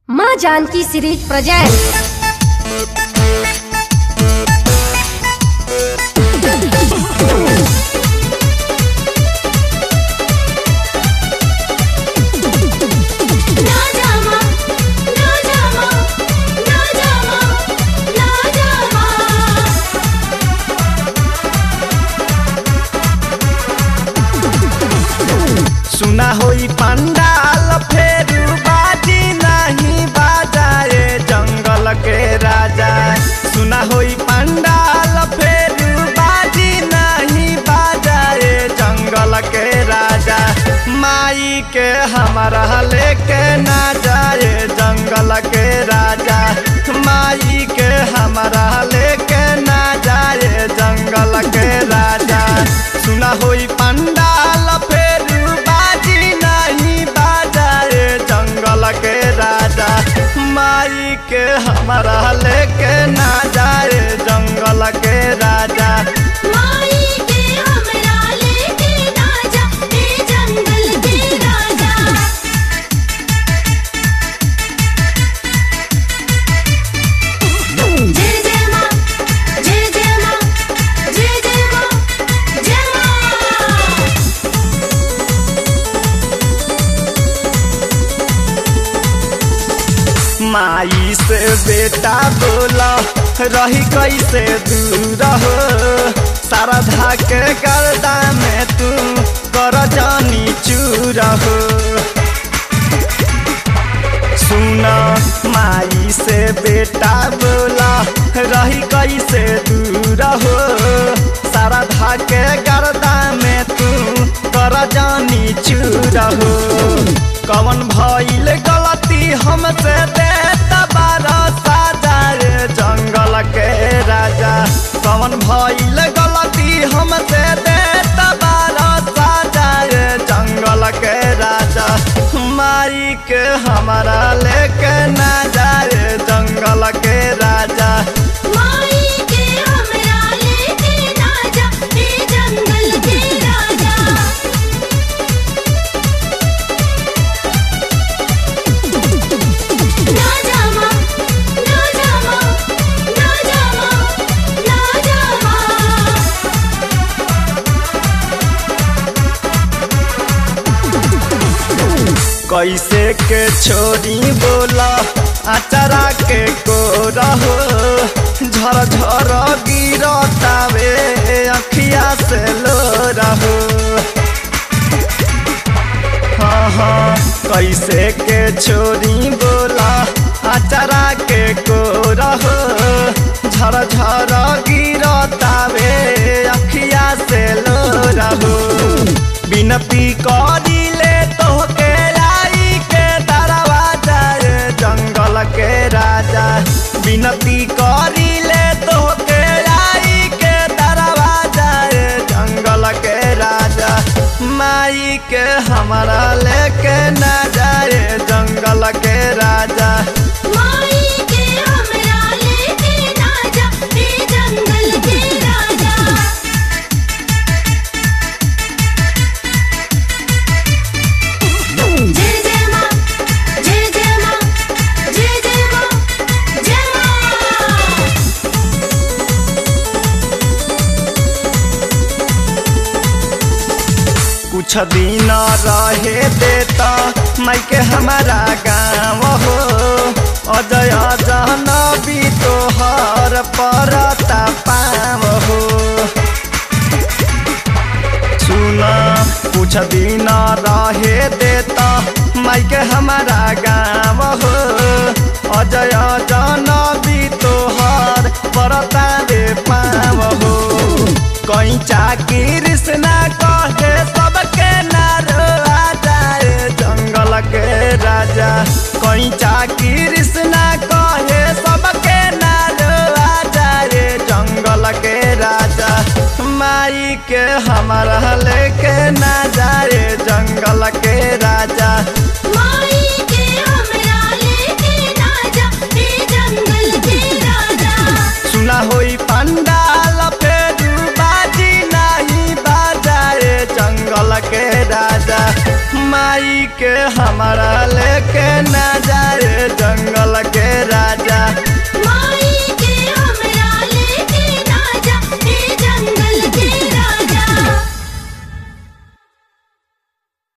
माँ Janki series present राजामा राजामा राजामा राजामा सुना होई पंडाल फेरू बाजी नहीं बाजाए जंगल के राजा सुना होई पंडाल फेरू बाजी नहीं बाजाए जंगल के राजा माई के हमारा लेके ना जाए जंगल के राजा माई के हमारा लेके ना जाए जंगल के राजा सुना होई पंडाल फेरू बाजी नहीं बाजाए जंगल के राजा माई के हमारा लेके ना जाए जंगल के राजा माई के हमरा लेके ना जा ए जंगल के राजा जय जय माँ जय जय माँ जय जय माँ जय माँ माई से बेटा बोला रही कैसे दूर हो शारदा के गर्दा में तू कर जानी चूर हो सुना माई से बेटा बोला रही कैसे दूर हो शारदा के गर्दा में तू कर जानी चूर हो कवन भइल गलती हमसे दे बारह साजार जंगल के राजा कवन भइल गलती हमसे दे बारह साजार जंगल के राजा माई के हमारा लेके ना जाए जंगल के राजा माई के हमरा लेके ना जा ए जंगल के राजा राजामा राजामा राजामा राजामा कैसे के छोरी बोला अचरा के को रहो झर झर गिरतावे अखिया से लो रहो हाँ हाँ कैसे के छोरी बोला अचरा के को रहो झर झर गिरतावे अखिया से लो रहो बिनती करिले तोहके लाई के दरवाजा रे जंगल के राजा बिनती करिले तोहके लाई के दरवाजा रे जंगल के राजा माई के हमारा लेके ना जाए जंगल के राजा माई के हमरा लेके ना जा ए जंगल के राजा जय जय माँ जय जय माँ जय जय माँ जय माँ कुछ दिन रहे देता माई के हमारा गाँव हो अजय जानबी तोहर परता पाव हो सुना कुछ दिन रहे देता माई के हमारा गाँव हो अजय जानबी तोहर परता रे पाव हो कैचा कृष्णा कहे सबके नारो जाए जंगल के राजा कैचा कृष्णा कहे सबके नारो जाए जंगल के राजा माई के हमारा लेके ना जाए जंगल के राजा माई के हमरा लेके ना जा ए जंगल के राजा सुना होई पंडाल फेरू बाजी नहीं बाजाए जंगल के राजा माई के हमारा लेके ना जाए